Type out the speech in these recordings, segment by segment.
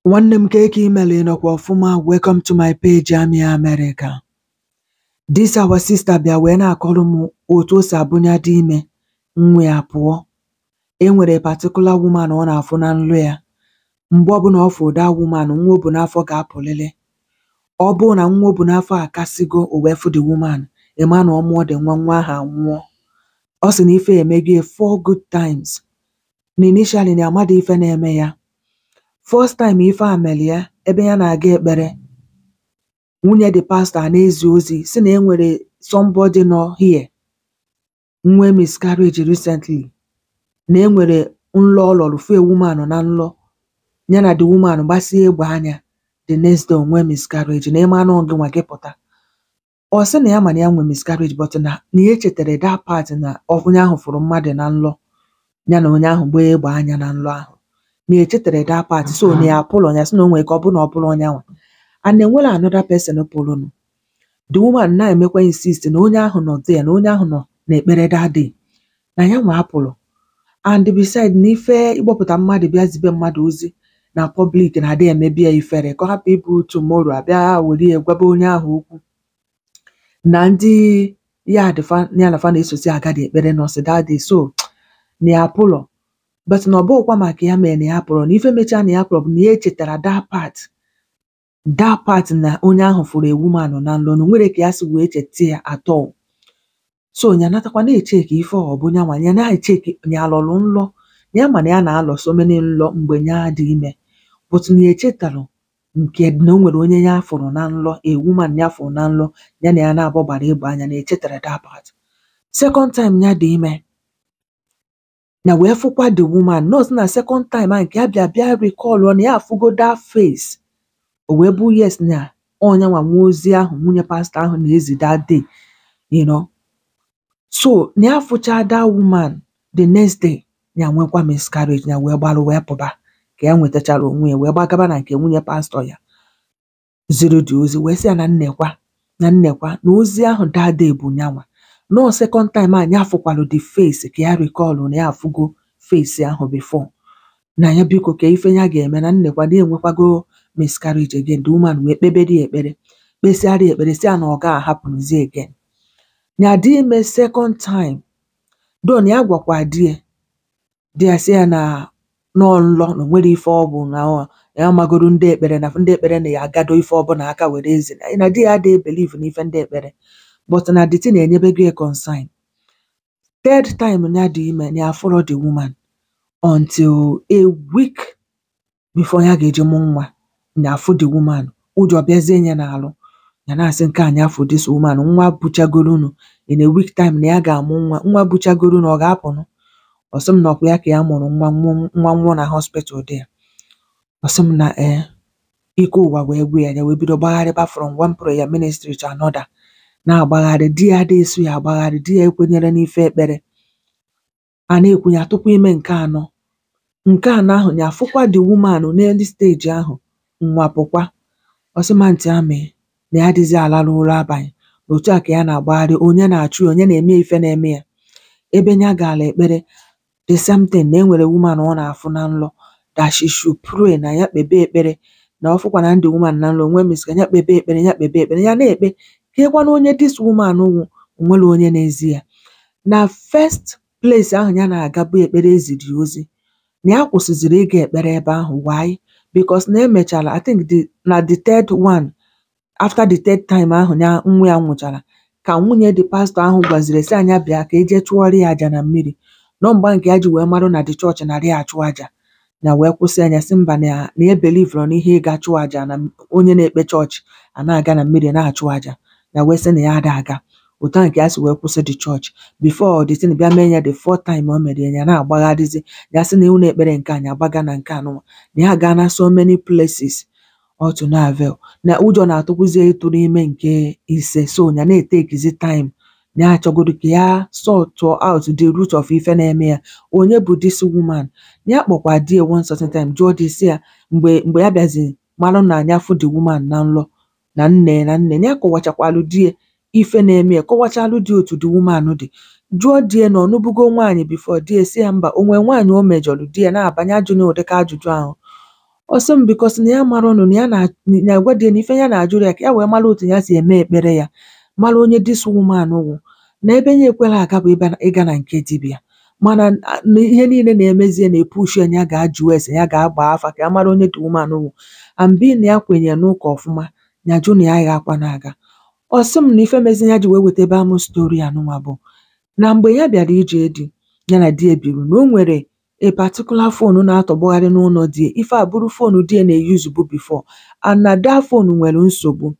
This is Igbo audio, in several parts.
Nwanne m keke imelu ị nọkwa ọfụma welcome to my page Amị America. This our sister bịa wee na-akọrọ m otu o si abụnya dị ime nwa ya pụọ. E nwere particular woman ọ na-afụ na nrọ ya. Mgbe ọbụla ọ fụ that woman nwa o bu n'afọ ga-apụlịlị. Ọ bụrụ na nwa o bu n'afọ akasịgo o wee fụ the woman ị ma na ọ mụọ the nwa nwa ahụ anwụọ. Ọ sị na ife emego ya four good times. Na initially na ya amadị ife na-eme ya. First time ife a meli ya ebe ya na-aga ekpere nwunye the pastor a na-ezi ozi sị na e nwere somebody nọ here nwee miscarriage recently na e nwere nlọ ọ lọrọ fụ a woman na nlọ ya na the woman gbasie egbe anya the next day o nwee miscarriage na ị ma na ọ gịnwa gị pụta. Ọ sị na ya ma na ya nwee miscarriage but na na ya echetara that part na onye ahụ fụrụ mmadụ na nlọ ya na onye ahụ gbaa egbe anya na nlọ ahụ. Na ya echetara that part so na ya apụlọ ya sị na o nwee ike ọ bụrụ na ọ bụrụ onyanwa and enwero another person pụrụnụ. The woman na-emekwa insist na onye ahụ nọ there na onye ahụ nọ n'ekpere that day na yanwa apụlọ and beside na ife ịkpọpụta mmadụ bịa zibe mmadụ ozi na public na-adị emebi ya ifere ka ọ hapụ ịbụ tomorrow abịa were ya gwaba onye ahụ okwu na ndị ya dị fa ya na fa na-esozi aga the ekpere nọsị that day so na ya apụlọ but na ọ bụghịkwa maka ya mere na ya apụlọ na ife mechaa na ya apụlọ bụ na ya echetara that part that part na onye ahụ fụrụ a woman na nlọ na o nwere ka ya si wee cheta ya at all. So ya natakwa na-echeki ife ọ bụ nyanwa ya na-echeki ya alọrọ nlọ ya ma na ya na-alọ so many nlọ mgbe ya dị ime but na ya echetarụ nke na o nwere onye ya fụrụ na nlọ a woman ya fụrụ na nlọ ya na ya na-abụọ gbara egbe anya na ya echetara that part. Second time ya dị ime ya wee fụkwa the woman nọ sị na second time ahụ nke ya bịa bịa recall na ya afụgo that face o wee bụ yes na ọ nyanwa nwe ozi ahụ nwunye pastor ahụ na-ezi that day you know. So na ya fụchaa that woman the next day ya nwekwa miscarriage ya wee gbalụ wee pụba ka ya nwetachara onwe ya wee gbagaba na nke nwunye pastor ya ziri the ozi wee sị ya na nnekwa na nnekwa na ozi ahụ that day bụ nyanwa nọọ second time ahụ ya fụkwalụ the face ka ya recall na ya afụgo face ahụ before na ya biko ka ife ya ga-eme na nnekwa na ya enwekwago miscarriage again the woman wee kpebere ya ekpere kpesịara ya ekpere sị ya na ọ gaghị ahapụzi again. Ya dị ime second time though na ya gwakwa di ya di ya sị ya na nọọ nlọ na o nwere ife ọ bụ na ọ ya amagoro ndị ekpere na ndị ekpere na ya agado ife ọbụla aka were ezi na di ya adịghị believe n'ife ndị ekpere but na the thing enyebego ya consign. Third time ya dị ime na ya afụrọ the woman until a week before ya ga-eji mụ nwa ya afụ the woman ụjọ bịazie ya n'alụ ya na-asị nke a ya afụ this woman nwa buchagoronu in a week time na ya ga-amụ nwa nwa buchagoronu ọ ga-apụnụ ọ sị m na ọkwa ya ka ya mụrụ nwa nwụọ nwa nwụọ na hospital there. Ọ sị m na ee ike ụwa wee gwụ ya ya wee bido gbagharịba from one prayer ministry to another na-agbagharị di ya adịghị eso ya agbagharị di ya ekwenyere n'ife ekpere a na-ekwu ya tupu ime nke anọ nke anọ ahụ ya afụkwa the woman n'elu stage ahụ nwa pụkwa ọ sị ma ntị amị na ya adịghịzị alarụ ụra abalị na otu a ka ya na-agbagharị onye na-achụ ya onye na-eme ya ife na-eme ya ebe ya gaala ekpere the same thing na e nwere woman ọ na-afụ na nlọ that she should pray na ya kpebe ekpere na ọ fụkwa na the woman na nlọ o nwee miscarriage ya kpebe ekpere ya kpebe ekpere ya na-ekpe kekwanụ onye this woman wụ o nwero onye na-ezi ya. Na first place ahụ ya na-aga bụ ekpere eziri ya ozi na ya kwụsịzịrị ịga ekpere ebe ahụ why? Because na emechara I think the na the third one after the third time ahụ ya nwa ya nwụchara ka nwunye the pastor ahụ gwaziri sị ya bịa ka eje chụọrọ ya aja na mmiri nọọ mgba nke ya ji wee marụ na the church narị achụ aja ya wee kwụsị anya sị mba na na ya belivero n'ihe ịga chụọ aja na onye na-ekpe chọọchị a na-aga na mmiri na-achụ aja ya wee sị na ya ada aga otu ahụ ka ya si wee kwụsị the church before the thing bịa mee ya the fourth time o mere ya ya na-agbagharịzi ya sị na unu ekpere nke a ya agbaga na nke anụnwa na ya gaa na so many places all to no avail na ụjọ na-atụkwụzi ya ịtụrụ ime nke ise so ya na-etekizi time na ya achọgodu ka ya sort out the root of ife na-eme ya onye bụ this woman na ya kpọkwa di ya one certain time jụọ di sị ya mgbe mgbe ya bịazi marụ na ya fụ the woman na nlọ na nne na nne ya kọwachakwalụ di ya ife na-eme ya kọwachalụ di ya otu the woman dị jụọ di ya na ọ nụbugo nwaanyị before di ya sị ya mba o nwee nwaanyị o mejọrọ di ya na-abanye ajụghị ụdịka ajụjụ ahụ ọ sị m bikos na ya marọnụ na ya na na agwa di ya na ife ya na-ajụrụ ya ka ya wee mara otu ya si eme ekpere ya mara onye dis woman wụ na ebe ya ekwela aga bụ ịba- ịga na nke dibịa mana a- na ihe niile na-emezie na-epushu ya ya ga-ajụ ese ya ga-agba afa ka ya mara onye dị woman wụ ambi na ya kwenyere n'ụka ọfụma ya jụ na ya agha akwa na-aga ọ sị m na ife mezi ya ji wee weta ebe amụ stori anụnwa bụ na mgbe ya bịara ije di ya na di ya biri na o nwere a particular phone na-atọgbọgharị n'ụlọ di ya ife a bụrụ phone di ya na-eyuzu bụ before and na that phone nwere nsogbu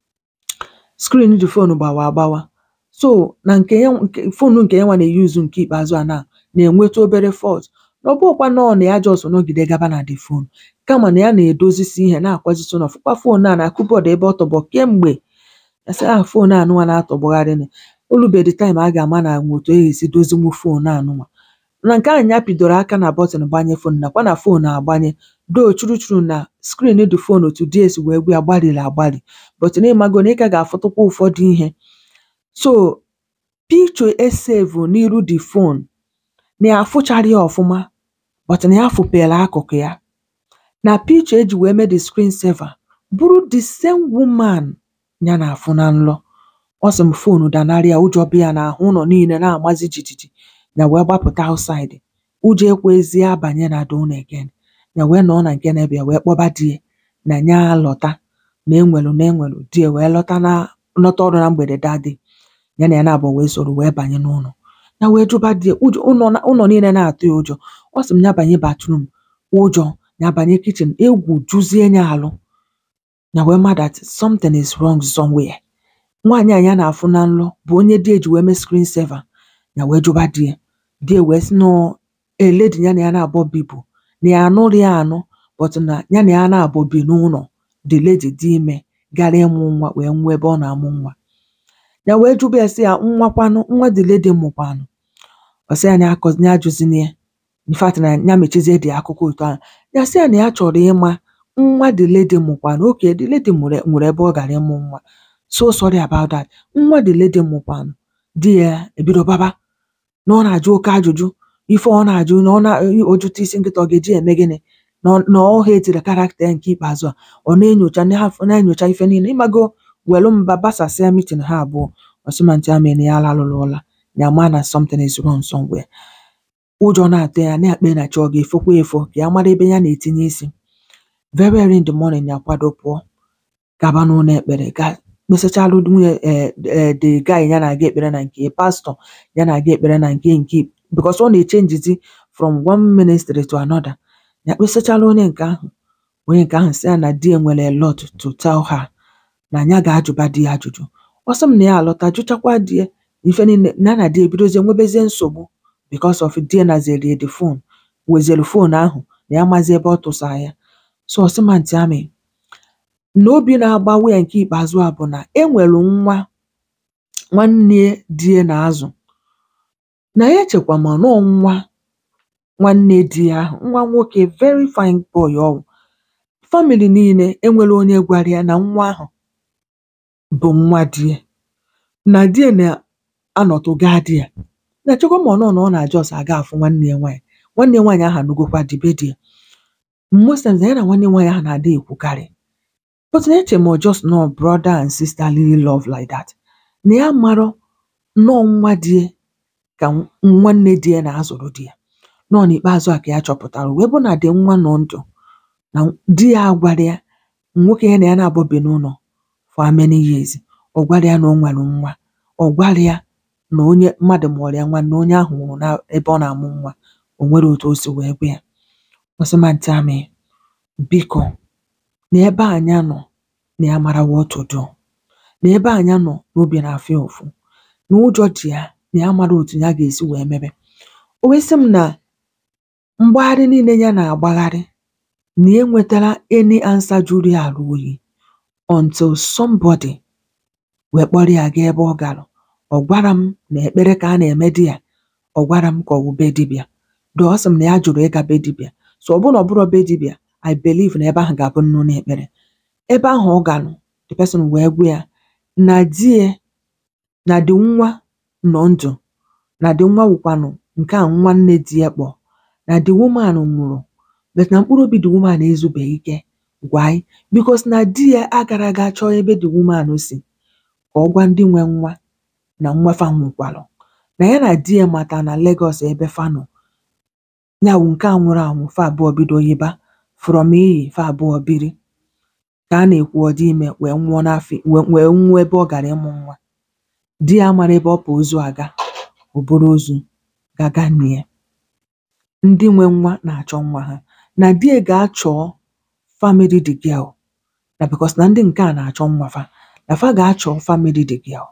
screen dị phone gbawa agbawa so na nke ya nke phone nke ya nwa na-eyuzu nke ikpeazụ a na na-enweta obere fault na ọ bụrụkwa nọọ na ya just nọgide gaba na the phone kama na ya na-edozisi ihe na-akwazisi ụlọ fụkwa phone a na kụbọọdụ ebe ọ tọgbọ kemgbe ya sị ah phone anụnwa na-atọgbọgharị nị olubedi time a ga-ama na nwe otu e ga-esi dozinwu phone anụnwa na nke ahụ ya pidoro aka na bọtịn gbanye phone nakwa na phone agbanye doo churuchuru na screen dị phone otu DS wee gwa ya gbalịrị agbalị but na ịmago na ị ka ga-afụtụkwa ụfọdụ ihe so picture esevu n'iru the phone na ya afụchara ya ọfụma but na ya fụpere akụkụ ya na picture eji wee mee the screen saver bụrụ the same woman ya na-afụ na nlọ ọ sị m fonu danarị ya ụjọ bịa ya n'ahụ ụlọ niile na-amazi jijiji ya wee gbapụta outside ụjọ ekwezie abanye na the ụlọ again ya wee nọọ na nke na-ebe ya wee kpọba di ya na ya lọta na enwelu na enwelu di ya wee lọta na lọta ọrụ na mgbede dadi ya na ya na-abụ wee soro wee banye n'ụlọ ya wee jụba di ya ụjọ ụlọ na- ụlọ niile na-atụ ya ụjọ ọ sị m ya banye bathroom ụjọ ya banye kitchen egwu juzie ya alụ ya wee ma that something is wrong somewhere nwaanyị a ya na-afụ na nlọ bụ onye di eji wee mee screen saver ya wee jụba di ya di ya wee sị nọ eledi ya na ya na-abọ bibụ na ya anụrụ ya anụ but na ya na ya na-abọ bi n'ụlọ the lady dị ime gara ịmụ nwa wee nwee ebe ọ na-amụ nwa ya wee jụba ya sị ya nwa kwanụ nwa the lady mụkwanụ ọ sị ya na ya akọzi ya ajụzina ya in fact na ya mechizie dị akụkọ otu ahụ ya sị ya na ya chọrọ ịma nwa the lady mụkwanụ oke the lady mụrụ nwere ebe ọ gara ịmụ nwa so sorry about that nwa the lady mụkwanụ di ya ebido baba na ọ na-ajụ oke ajụjụ ife ọ na-ajụ na ọ na ojụta isi nkịta ọ ga-eji eme gịnị na ọ na ọ hetiri karakta ya nke ikpeazụ a ọ na-enyocha na- na-enyocha ife niile ịmago welu mba basasịa mitin ha abụọ ọsịmanti ama na ya alalụla ụla ya ma na something is wrong somewhere ụjọ na-atụ ya na-akpe na chi ọ ga-efokwa efo ka ya mara ebe ya na-etinye isi very early in the morning ya kwado pụọ gaba n'ụlọ ekpere ga kpesachalụ nwunye eh, eh, the guy ya na-aga ekpere na nke pastọ ya na-aga ekpere na nke nke because ọ na-echenjizi from one ministry to another ya kpesachalụ onye nke ahụ onye nke ahụ sị ya na di ya nwere a lot to tell her na ya ga-ajụba di ya ajụjụ ọ sị m na ya alọta jụchakwa di ya ife niile ya na di ya ebidozie nwebezie nsogbu because of di ya nazerie the phone wezielu phone ahụ na ya mazi ebe ọ tụsa ya so ọsịmanti amị na obi na-agbawa ya nke ikpeazụ a bụ na enwelu nwa nwanne di ya na-azụ na ya echekwa ma nọọ nwa nwanne di ya ahụ nwa nwoke very fine boy ọ wụ famili niile enwere onye gwara ya na nwa ahụ bụ nwa di ya na di ya na-anọtụ gaa di ya na chekwa ma ọ nọ na ọ na-ajọ ọsọ aga afụ nwanne ya nwaanyị nwanne ya nwaanyị ahụ anụgokwa di be di ya most times na ya na nwanne nwaanyị ahụ na-ada ekwukarị but na eche m ọ just nọ brother and sisterly love like that na ya marọ nnọọ nwa di ya ka nw- nwanne di ya na-azụrụ di ya nọọ n'ikpeazụ a ka ya chọpụtara wee bụ na dị nwa nọ ndụ na di ya agwara ya nwoke ya na ya na-abụbi n'ụlọ for how many years ọ gwara ya na o nwere nwa ọ gwara ya na onye mmadụ mụrụ ya nwa na onye ahụ nwụrụ na ebe ọ na-amụ nwa o nwere otu o si wee gwa ya ọsịmanti amị biko na ebe anya nọ na ya mara what to do na ebe anya nọ n'obi na-afịa ụfụ na ụjọ dị ya na ya mara otu ya ga-esi wee mebe o wee sị m na mgbagharị niile ya na-agbagharị na ya enwetara any answer juru ya arụ oyi until somebody wee kpọrọ ya gaa ebe ọ gara ọ gwara m na ekpere ka a na-eme di ya ọ gwara m ka ọ wụ be dibịa do ọ sị m na ya jụrụ ịga be dibịa so ọ bụrụ na ọ bụrụ be dibịa I believe na ebe ahụ ga-abụ nnụnụ ekpere ebe ahụ ọ galụ the person wee gwa ya na di ya na dị nwa nọ ndụ na dị nwa wụkwanụ nke a nwanne di ya kpọ na the woman nwụrụ but na mkpụrụ obi the woman ezubeghị ike gwa anyị because na di ya agara aga chọọ ebe the woman si ka ọ gwa ndị nwe nwa na nwa fa nwụkwalụ na ya na di ya mata na Lagos ebe fa nọ ya wụ nke a nwụrụ anwụ fa abụọ bido yiba from iyi fa abụọ biri ka a na-ekwu ọ dị ime wee nwụọ n'afọ wee wee nwụọ ebe ọ gara ịmụ nwa di ya mara ebe ọ pụ ozu aga o buru ozu gaga nie ndị nwe nwa na-achọ nwa ha na di ya ga-achọ family the girl na because na ndị nke a na-achọ nwa fa na fa ga-achọ family the girl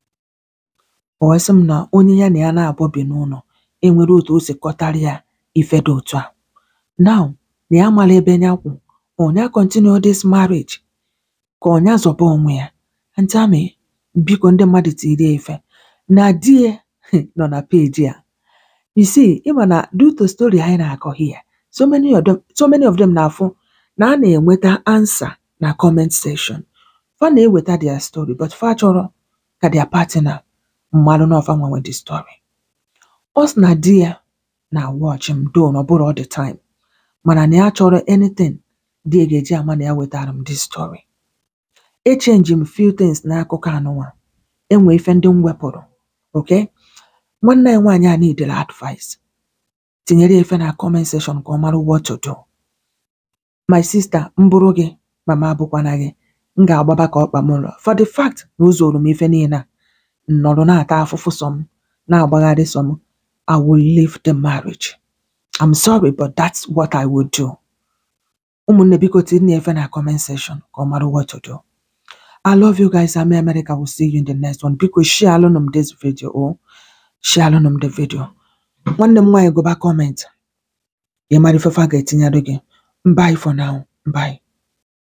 o wee sị m na onye ya na ya na-abụọ bi n'ụlọ enwere otu o si kọtara ya ife dị otu a now na ya mara ebe ya kwụ ọnya continue this marriage ka ọnya zọba onwe ya Aunty Ami biko ndị mmadụ tiri ya ife na di ya nọ na peji a you see ịma na due to story anyị na-akọ here so many of them so many of them na-afụ na a na-enweta answer na comment section fa na-eweta their story but fa chọrọ ka their partner mmalụ na ọfa nwanwe the story ọ sị na di ya na watch m do na ọ bụrụ all the time mana na ya chọrọ anything di ya ga-eji ama na ya wetara m this story echenji m few things n'akụkọ anụnwa enwe ife ndị m wepụrụ okay nwanne anyị nwaanyị a needịrị advice tinyere ya ife na comment section ka ọ mara what to do my sister m bụrụ gị mama abụkwana gị m ga-agbaba ka ọkpa m ụlọ for the fact na o zoro m ife niile a m nọrọ na-ata afụfụ sọ m na-agbagharị sọ m I will leave the marriage I'm sorry but that's what I would do ụmụnne biko tinye efe na comment section ka ọ mara what to do I love you guys Ami America will see you in the next one biko share alụnụ m this video o share alụnụ m the video nwanne m nwaanyị gụba comment ị mara ife fa ga-etinyere gị bye for now bye